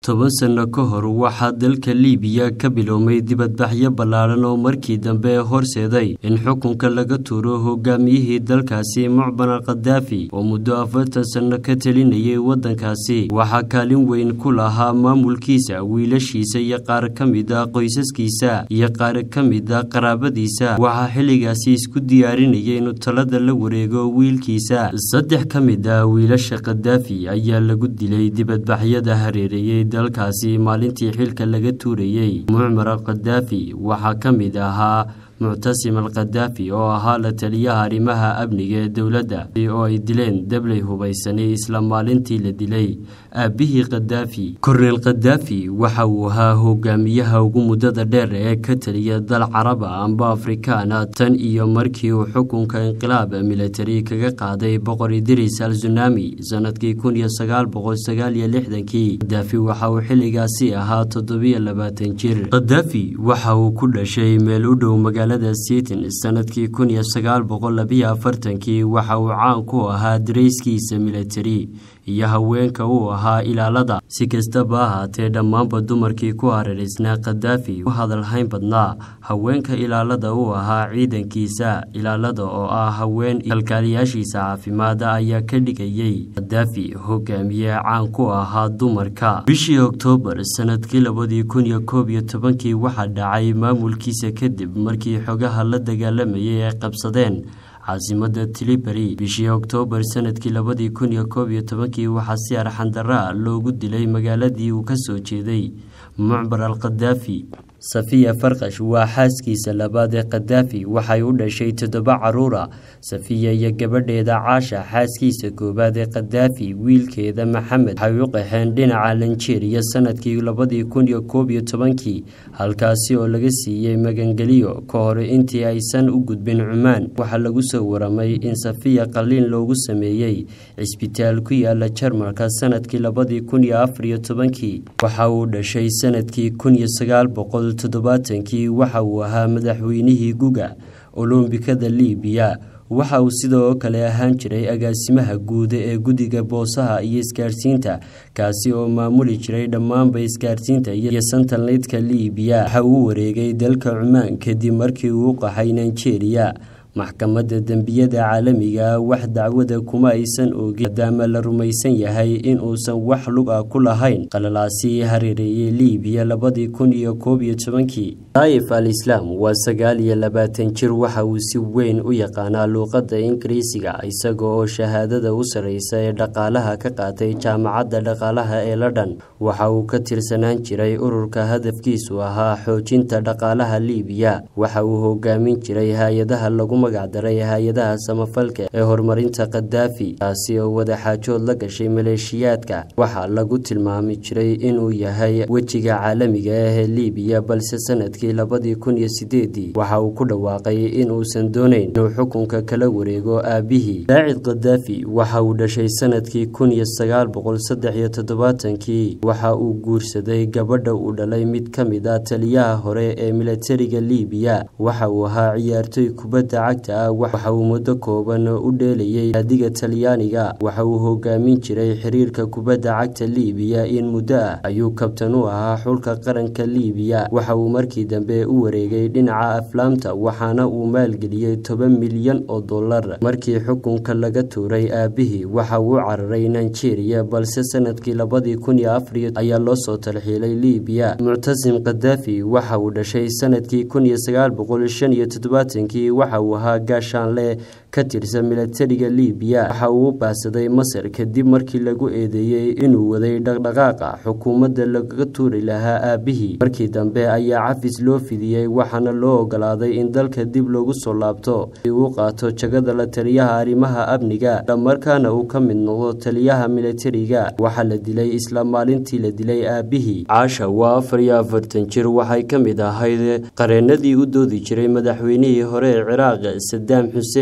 toban sano ka hor waxaa dalka liibiya ka biloomay dibadbaxyo ballaaran oo markii dambe horseeday in xukunka laga tuuro hogaamiyihii dalkaasi mucban al khadaafi oo muddo afartan sano ka telinayay waddankaasi waxaa kaalin weyn ku lahaa maamulkiisa wiilashiisa iyo qaar ka mid a qoysaskiisa iyo qaar ka mid a qaraabadiisa waxaa xilligaasi isku diyaarinaya inuu talada la wareego wiilkiisa saddex ka mid a wiilasha khadaafi ayaa lagu dilay dibadbaxyada hareereeyey dalkaasi maalintii xilka laga tuurayey mucmar al khadaafi waxaa ka mid ahaa muctasim al khadaafi oo ahaa la taliyaha arrimaha amniga ee dowladda oo ay dileen dabley hubaysanay isla maalintii la dilay aabbihii khadaafi korneel khadaafi waxa uu ahaa hogaamiyaha ugu muddada dheer ee ka taliya dal caraba amba afrikaana tan iyo markii uu xukunka inqilaab militari kaga qaaday boqor idris al sunami sanadkii kun iyo sagaal boqol sagaal iyo lixdankii khadaafi waxa uu xilligaasi ahaa toddobiyo labaatan jir khadaafi waxa uu ku dhashay meel u dhow magaalada sitin sanadkii kun iyo sagaal boqol labiyo afartankii waxa uu caan ku ahaa darayskiisa militari iyo haweenka uu ahaa ilaalada si kastaba ahaatee dhammaanba dumarkii ku hareeraysnaa khadaafi u hadalhayn badnaa haweenka ilaalada uu ahaa ciidankiisa ilaalada oo ah haween kalkaaliyaashiisa caafimaada ayaa ka dhigayey khadaafi hogaamiye caan ku ahaa dumarka bishii oktoobar sanadkii labadii kun iyo koob iyo tobankii waxaa dhacay maamulkiisa kadib markii xogaha la dagaalamayay ay qabsadeen caasimada tiliberi bishii oktoobar sanadkii labadii kun iyo koob iyo tobankii waxaa si arxandaraa loogu dilay magaaladii uu ka soo jeeday mucbar al khadaafi safiya farkash waa xaaskiisa labaad ee khadaafi waxay u dhashay toddoba caruura safiya iyo gabadheeda caasha xaaskiisa koowaad ee khadaafi wiilkeeda maxamed waxay u qaxeen dhinaca lanjeeriya sanadkii labadii kun iyo koob iyo tobankii halkaasi oo laga siiyey magangeliyo ka hor intii aysan u gudbin cumaan waxaa lagu soo waramay in safiya qaliin loogu sameeyey cisbitaal ku yaala jarmalka sanadkii labadii kun iyo afar iyo tobankii waxa uu dhashay sanadkii kun iyo sagaal boqol toddobaatankii waxa uu ahaa madaxweynihii guga olombikada liibiya waxa uu sidoo kale ahaan jiray agaasimaha guud ee guddiga boosaha iyo isgaarsiinta kaasi oo maamuli jiray dhammaanba isgaarsiinta iyo santalneydka liibiya waxa uu wareegay dalka cumaan kadib markii uu qaxay nigeria maxkamadda dembiyada caalamiga wax dacwada kuma aysan oogin maadaama la rumaysan yahay in uusan wax lug ah ku lahayn qalalaasi hareereeyey liibiya labadii kun iyo koob iyo tobankii daa'if al islaam waa sagaal iyo labaatan jir waxa uu si weyn u yaqaanaa luuqadda ingiriisiga isaga oo shahaadada u sarreysa ee dhaqaalaha ka qaatay jaamacadda dhaqaalaha ee london waxa uu ka tirsanaan jiray ururka hadafkiisu ahaa xoojinta dhaqaalaha liibiya waxa uu hogaamin jiray hay-adaha lagu magacdaray hay-adaha samafalka ee horumarinta khadaafi taasi oo wadaxaajood la gashay maleeshiyaadka waxaa lagu tilmaami jiray inuu yahay wejiga caalamiga ah ee liibiya balse sanadkii labadii kun iyo sideedii waxa uu ku dhawaaqay in uusan doonayn inuu xukunka kala wareego aabihii daacid khadaafi waxa uu dhashay sanadkii kun iyo sagaal boqol saddex iyo toddobaatankii waxa uu guursaday gabadha uu dhalay mid ka mid ah taliyaha hore ee militariga liibiya waxa uu ahaa ciyaartoy kubadda cagta waxa uu muddo kooban u dheelayay naadiga talyaaniga waxa uu hogaamin jiray xiriirka kubadda cagta liibiya in muddo ah ayuu kabtan u ahaa xulka qaranka liibiya waxa uu markii dambe u wareegay dhinaca aflaamta waxaana uu maalgeliyey toban milyan oo dollar markii xukunka laga tuuray aabihii waxa uu cararay nigeria balse sanadkii labadii kun iyo afariyo ayaa loo soo talxiilay liibiya muctasim khadaafi waxa uu dhashay sanadkii kun iyo sagaal boqol shan iyo toddobaatankii waxa uu ahaa gaashaanle ka tirsan militariga liibiya waxa uu u baahsaday masar kadib markii lagu eedeeyey inuu waday dhaqdhaqaaqa xukuumadda lagaga tuuri lahaa aabihii markii dambe ayaa cafis loo fidiyey waxaana loo ogolaaday in dalka dib loogu soo laabto si uu qaato jagada la taliyaha arrimaha amniga islamarkaana uu ka mid noqdo taliyaha militariga waxaa la dilay isla maalintii la dilay aabihii caasha waa afar iyo afartan jir waxay ka mid ahayd qareenadii u doodi jiray madaxweynihii hore ee ciraaq sadaam xuseen waxa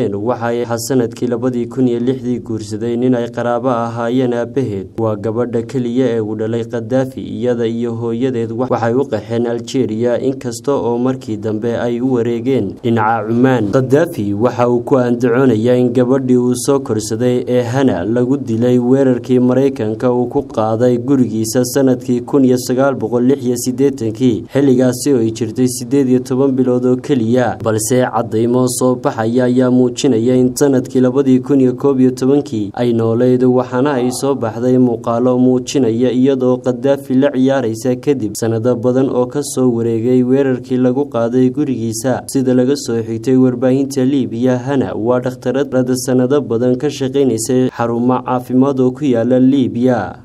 waxaa sanadkii labadii kun iyo lixdii guursaday nin ay qaraabo ahaayeen aabaheed waa gabadha keliya ee uu dhalay khadaafi iyada iyo hooyadeed waxay u qaxeen aljeeriya inkasta oo markii dambe ay u wareegeen dhinaca cumaan khadaafi waxa uu ku andacoonayaa in gabadhii uu soo korsaday ee hana lagu dilay weerarkii maraykanka uu ku qaaday gurigiisa sanadkii kun iyo sagaal boqol lix iyo siddeetankii xilligaasi oo ay jirtay siddeed iyo toban bilood oo keliya balse caddaymo soo baxaya ayaa muujinaya in sanadkii labadii kun iyo koob iyo tobankii ay nooleyd waxaana ay soo baxday muuqaalo muujinaya iyadoo khadaafi la ciyaaraysa kadib sanado badan oo ka soo wareegay weerarkii lagu qaaday gurigiisa sida laga soo xigtay warbaahinta liibiya hana waa dhakhtarada sanado badan ka shaqaynaysay xarumo caafimaad oo ku yaala liibiya